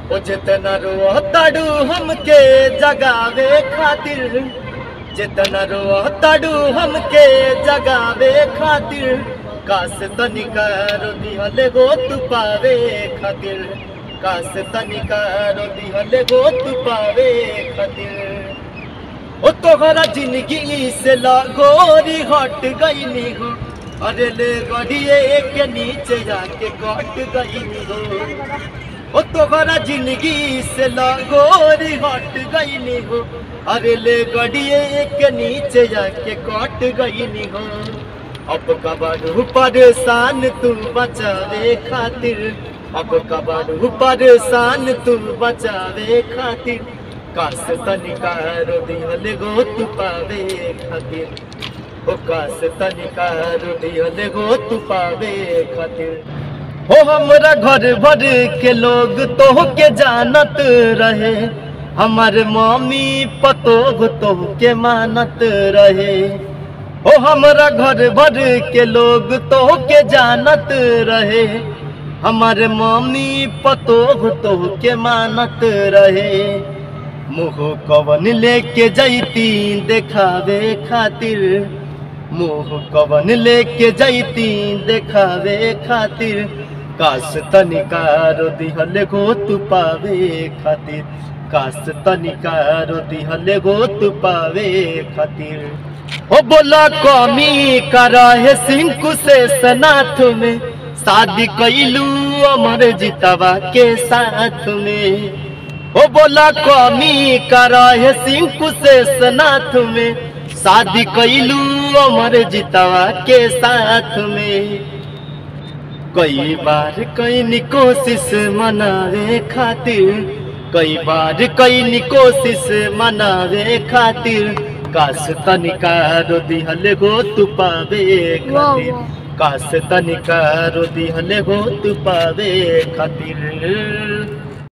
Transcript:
ओ जितना रो तड़ू हमके जगावे खातिर जितना रो तड़ू हमके जगावे खातिर कास तनिका रो दिहले गो तू पावे खातिर कास तनिका रो दिहले गो तू पावे खातिर ओ तोहरा जिंदगी से लागोरी हट गईनी हो अरे ले गड़िए के नीचे जाके कट गईनी हो ओ तोहरा जिंदगी से लागोरी हट गईनी हो अरे ले गड़िए के नीचे जाके कट गईनी हो अब कबाड़ू परेशान तू बचावे खातिर अब कबाड़ू परेशान तू बचावे खातिर कास तनिका रो दिहल गो तू पावे खातिर ओ कास तनिका रो दिहल गो तू पावे खातिर हो हमरा घर भर के लोग तो के जानत रहे हमार मम्मी पतोह तो के मानत रहे ओ हमरा घर भर के लोग तो के जानत रहे हमारे मम्मी पतोह तो के मानत रहे मुँह कवन लेके जैती देखावे खातिर मुँह कवन लेके जैती देखावे खातिर काश तनिका रो दिहल गो तू पावे खातिर काश तनिका रो दिहल गो तू पावे खातिर ओ बोला कमी करा है सिंकु से सनाथ में शादी कैलू अमर जितवा के साथ में ओ बोला कमी करा है सिंकु से सनाथ में शादी कैलू अमर जितवा के साथ में कई बार कई कोशिश मनावे खातिर कई बार कई कोशिश मनावे खातिर काश तनिका रो दिहल गो तू पावे खातिर काश तनिका रो दिहल गो तू पावे खातिर